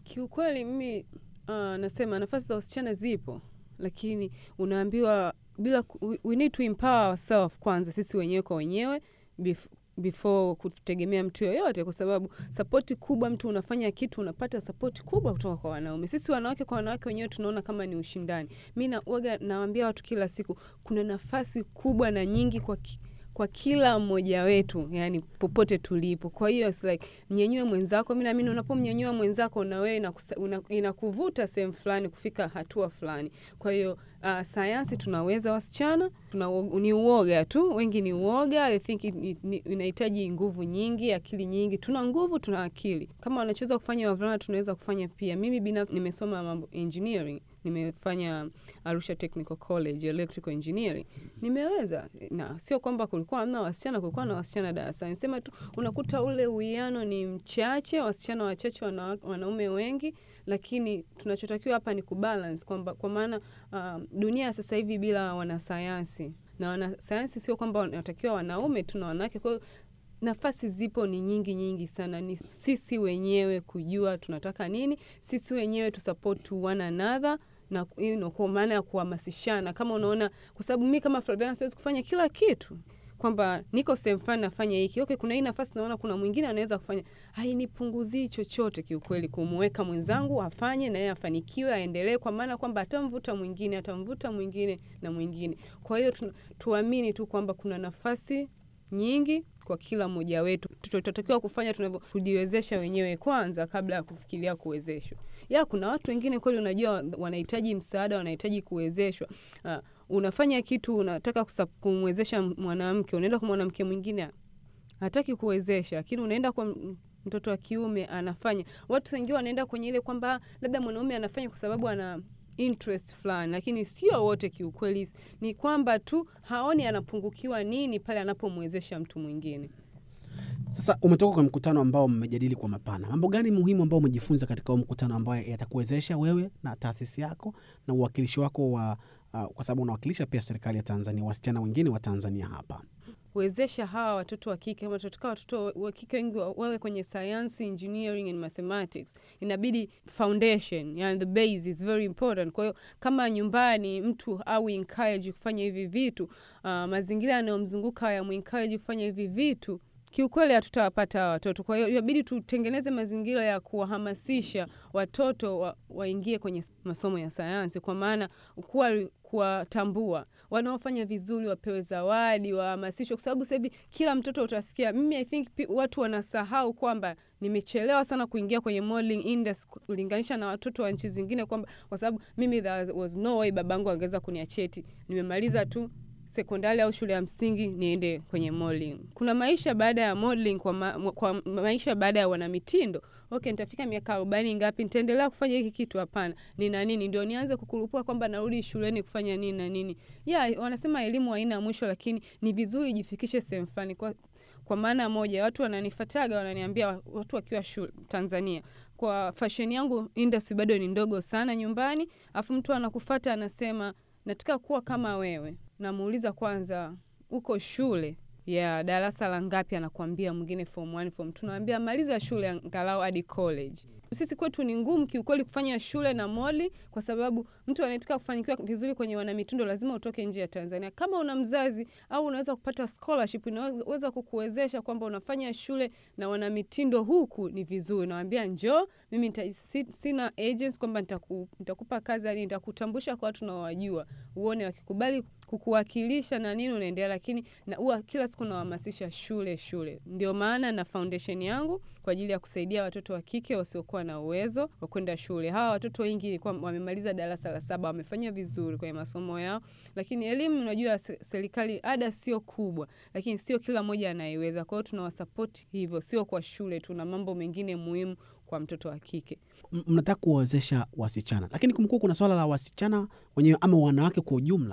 Kiukweli mimi uh, nasema nafasi za wasichana zipo, lakini unaambiwa bila ku- we- we need to empower ourselves kwanza sisi wenyewe kwa wenyewe bef- before kutegemea mtu yoyote, kwa sababu sapoti kubwa, mtu unafanya kitu unapata sapoti kubwa kutoka kwa wanaume. Sisi wanawake kwa wanawake wenyewe tunaona kama ni ushindani. Mi nawaga nawaambia watu kila siku, kuna nafasi kubwa na nyingi kwa ki, kwa kila mmoja wetu, yani popote tulipo. Kwa hiyo it's like mnyenyue mwenzako. Mi naamini unapomnyenyua mwenzako na wewe inakusa- una- inakuvuta sehemu fulani kufika hatua fulani. Kwa hiyo uh, sayansi tunaweza wasichana, tuna ni uoga tu, wengi ni uoga. I think it- it- ni- inahitaji nguvu nyingi, akili nyingi. Tuna nguvu, tuna akili. Kama wanachoweza kufanya wavulana, tunaweza kufanya pia. Mimi binafsi nimesoma mambo engineering, nimefanya Arusha Technical College electrical engineering, nimeweza na sio kwamba kulikuwa hamna wasichana, kulikuwa na wasichana darasani. Sema tu unakuta ule uwiano ni mchache, wasichana wachache, wana, wanaume wengi, lakini tunachotakiwa hapa ni kubalance kwamba kwa maana um, dunia ya sasa hivi bila wanasayansi na wanasayansi sio kwamba wanatakiwa wanaume tu na wanawake. Kwa hiyo nafasi zipo ni nyingi nyingi sana, ni sisi wenyewe kujua tunataka nini, sisi wenyewe tu support one another na you know, kwa maana ya kuhamasishana. Kama unaona, kwa sababu mi kama Flaviana siwezi kufanya kila kitu kwamba niko sehemu fulani nafanya hiki okay, kuna hii nafasi naona kuna mwingine anaweza kufanya, hainipunguzii chochote kiukweli, kumweka mwenzangu afanye na yeye afanikiwe, aendelee, kwa maana kwamba atamvuta mwingine, atamvuta mwingine na mwingine. Kwa hiyo tu, tuamini tu kwamba kuna nafasi nyingi kwa kila mmoja wetu. Tunachotakiwa kufanya tunavyo kujiwezesha wenyewe kwanza kabla ya kufikiria kuwezeshwa. Ya, kuna watu wengine kweli, unajua wanahitaji msaada, wanahitaji kuwezeshwa. Uh, unafanya kitu unataka kusa- kumwezesha mwanamke, unaenda kwa mwanamke mwingine hataki kuwezesha, lakini unaenda kwa m- mtoto wa kiume anafanya. Watu wengine wanaenda kwenye ile kwamba labda mwanaume anafanya kwa sababu ana interest fulani, lakini sio wote. Kiukweli ni kwamba tu haoni anapungukiwa nini pale anapomwezesha mtu mwingine. Sasa umetoka kwa mkutano ambao mmejadili kwa mapana, mambo gani muhimu ambao umejifunza katika huo mkutano ambayo yatakuwezesha wewe na taasisi yako na uwakilishi wako wa uh, kwa sababu unawakilisha pia serikali ya Tanzania, wasichana wengine wa Tanzania hapa? wezesha hawa watoto wa kike ama tunataka watoto wa kike wengi wa- wawe kwenye science engineering and mathematics inabidi foundation yani the base is very important kwa hiyo kama nyumbani mtu au encourage kufanya hivi vitu uh, mazingira yanayomzunguka yamuencourage kufanya hivi vitu kiukweli hatutawapata hawa watoto kwa hiyo inabidi tutengeneze mazingira ya kuwahamasisha watoto wa, waingie kwenye masomo ya sayansi kwa maana kuwa kuwatambua wanaofanya vizuri wapewe zawadi, wahamasishwe, kwa sababu sasa hivi kila mtoto utasikia. Mimi I think pi- watu wanasahau kwamba nimechelewa sana kuingia kwenye modeling industry kulinganisha na watoto wa nchi zingine, kwamba kwa sababu mimi there was no way babangu angeweza kuniacheti, nimemaliza tu sekondari au shule ya msingi niende kwenye modeling. Kuna maisha baada ya modeling, kwa, ma, kwa maisha baada ya wanamitindo. Okay, nitafika miaka arobaini ngapi, nitaendelea kufanya hiki kitu? Hapana, nina nini ndio nianze kukurupua kwamba narudi shuleni kufanya nini na nini? Yeah, wanasema elimu haina mwisho, lakini ni vizuri ijifikishe sehemu fulani kwa kwa maana moja, watu wananifataga wananiambia, watu wakiwa shule Tanzania, kwa fashion yangu industry bado ni ndogo sana nyumbani, afu mtu anakufata anasema nataka kuwa kama wewe. Namuuliza kwanza, uko shule ya darasa la ngapi? Anakuambia mwingine form 1 form 2. Naambia maliza shule angalau hadi college. Sisi kwetu ni ngumu kiukweli kufanya shule na moli, kwa sababu mtu anayetaka kufanikiwa vizuri kwenye wanamitindo lazima utoke nje ya Tanzania. Kama una mzazi au unaweza kupata scholarship inaweza kukuwezesha kwamba unafanya shule na wanamitindo huku, ni vizuri. Nawambia njoo, mimi nita, si, sina agents kwamba nitaku, nitakupa kazi, yani nitakutambulisha kwa watu naowajua, uone wakikubali kukuwakilisha na nini unaendelea, lakini na huwa kila siku nawahamasisha shule shule. Ndio maana na foundation yangu kwa ajili ya kusaidia watoto wa kike wasiokuwa na uwezo wa kwenda shule. Hawa watoto wengi ilikuwa wamemaliza darasa la saba, wamefanya vizuri kwenye masomo yao, lakini elimu, unajua se- serikali ada sio kubwa, lakini sio kila mmoja anaiweza. Kwa hiyo tunawasapoti hivyo, sio kwa shule, tuna mambo mengine muhimu kwa mtoto wa kike. M- mnataka kuwawezesha wasichana, lakini kumekuwa kuna swala la wasichana wenyewe ama wanawake kwa ujumla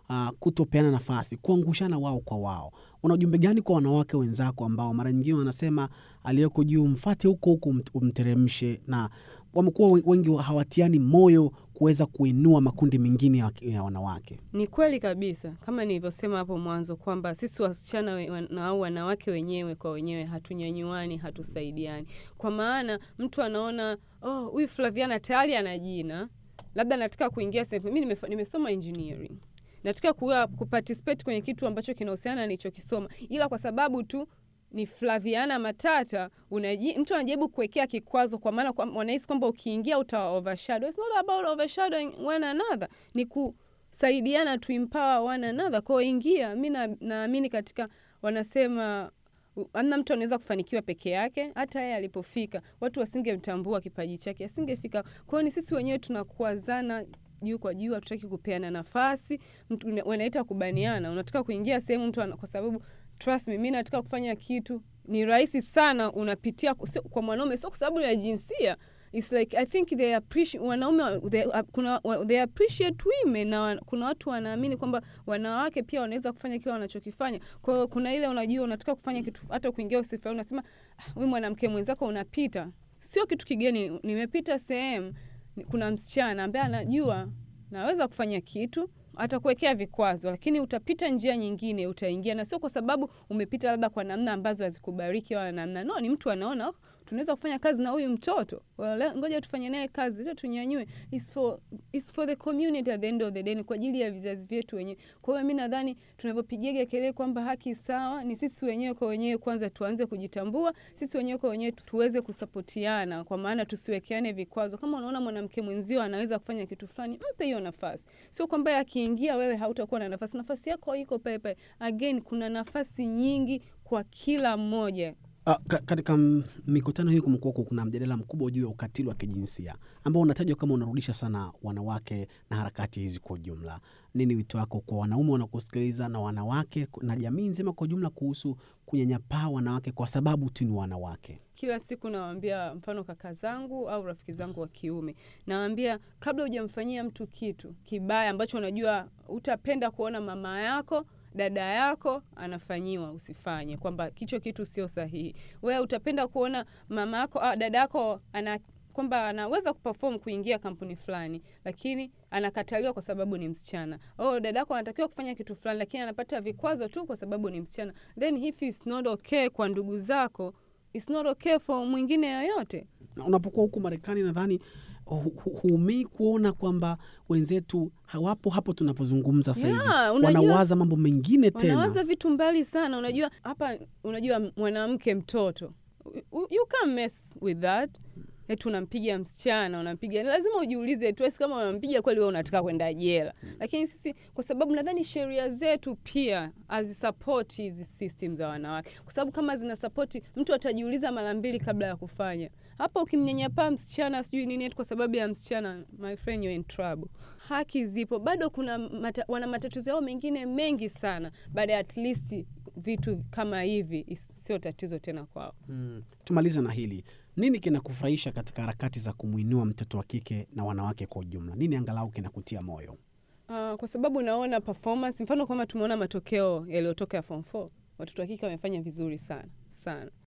uh, kutopeana nafasi, kuangushana wao kwa wao. Una ujumbe gani kwa wanawake wenzako ambao mara nyingine wanasema aliyeko juu mfate huko huko umt- umteremshe, na wamekuwa we- wengi hawatiani moyo kuweza kuinua makundi mengine ya, ya wanawake? Ni kweli kabisa, kama nilivyosema hapo mwanzo kwamba sisi wasichana we- wan- na au wanawake wenyewe kwa wenyewe hatunyanyuani, hatusaidiani. Kwa maana mtu anaona oh, huyu Flaviana tayari ana jina, labda nataka kuingia sehemu. Mimi nimefa- nimesoma engineering, nataka kuwa kuparticipate kwenye kitu ambacho kinahusiana na nilichokisoma, ila kwa sababu tu ni Flaviana Matata unaji, mtu anajaribu kuwekea kikwazo, kwa maana kwa- wanahisi kwamba ukiingia uta overshadow. It's not about overshadowing one another, ni kusaidiana to empower one another. Kwa hiyo ingia, mi na- naamini katika wanasema u- hamna mtu anaweza kufanikiwa peke yake. Hata yeye alipofika watu wasingemtambua kipaji chake, asingefika. Kwa hiyo ni sisi wenyewe tunakuazana juu kwa juu, hatutaki kupeana nafasi. Mtu una- wanaita kubaniana, unataka kuingia sehemu mtu ana, kwa sababu trust me, mi nataka kufanya kitu ni rahisi sana, unapitia ku- sio- kwa mwanaume, sio kwa sababu ya jinsia It's like I think they appreciate wanaume wa- they, uh, kuna wa- they appreciate women na wan, kuna watu wanaamini kwamba wanawake pia wanaweza kufanya kile wanachokifanya. Kwa hiyo kuna ile unajua unataka kufanya kitu hata kuingia usifa unasema ah, wewe mwanamke mwenzako unapita. Sio kitu kigeni, nimepita sehemu ni- kuna msichana ambaye anajua naweza kufanya kitu atakuwekea vikwazo, lakini utapita njia nyingine, utaingia, na sio kwa sababu umepita labda kwa namna ambazo hazikubariki wala namna no, ni mtu anaona oh, tunaweza kufanya kazi na huyu mtoto Wala, ngoja tufanye naye kazi, ile tunyanyue. It's for, it's for the community at the end of the day, ni kwa ajili ya vizazi vyetu wenyewe. Kwa hiyo mi nadhani tunavyopigiaga kelele kwamba haki sawa, ni sisi wenyewe kwa wenyewe kwanza tuanze kujitambua, sisi wenyewe kwa wenyewe tuweze kusapotiana, kwa maana tusiwekeane vikwazo. Kama unaona mwanamke mwenzio anaweza kufanya kitu fulani, mpe hiyo nafasi, sio kwamba akiingia wewe hautakuwa na nafasi. Nafasi yako iko pepe. Again, kuna nafasi nyingi kwa kila mmoja. Uh, ka, katika m- mikutano hii kumekuwa kuna mjadala mkubwa juu ya ukatili wa kijinsia ambao unatajwa kama unarudisha sana wanawake na harakati hizi kwa ujumla. Nini wito wako kwa wanaume wanakusikiliza na wanawake na jamii nzima kwa ujumla kuhusu kunyanyapaa wanawake kwa sababu tu ni wanawake? Kila siku nawaambia, mfano kaka zangu au rafiki zangu wa kiume, nawaambia kabla hujamfanyia mtu kitu kibaya ambacho unajua utapenda kuona mama yako dada yako anafanyiwa, usifanye, kwamba kicho kitu sio sahihi. Wewe utapenda kuona mama yako ah, dada yako ana kwamba anaweza kuperform kuingia kampuni fulani, lakini anakataliwa kwa sababu ni msichana. Oh, dada yako anatakiwa kufanya kitu fulani, lakini anapata vikwazo tu kwa sababu ni msichana. Then if it's not okay kwa ndugu zako, it's not okay for mwingine yoyote. Na unapokuwa huku Marekani, nadhani hu- hu- huumii kuona kwamba wenzetu hawapo hapo tunapozungumza sasa hivi, Yeah, unajua- wanawaza mambo mengine tena. wanawaza vitu mbali sana. Unajua hapa, unajua mwanamke mtoto, you- you can't mess with that. Eti unampiga msichana, unampiga, lazima ujiulize tu esi kama unampiga kweli, wewe unataka kwenda jela. Lakini sisi kwa sababu nadhani sheria zetu pia hazisapoti hizi system za wanawake, kwa sababu kama zinasapoti, mtu atajiuliza mara mbili kabla ya kufanya. Hapa ukimnyanyapaa msichana sijui nini eti kwa sababu ya msichana, my friend you're in trouble. Haki zipo bado, kuna mata, wana matatizo yao mengine mengi sana, baada ya at least vitu kama hivi is- sio tatizo tena kwao. Mm. Tumalize na hili, nini kinakufurahisha katika harakati za kumwinua mtoto wa kike na wanawake kwa ujumla? Nini angalau kinakutia moyo? Uh, kwa sababu naona performance, mfano kama tumeona matokeo yaliyotoka ya form 4 watoto wa kike wamefanya vizuri sana sana.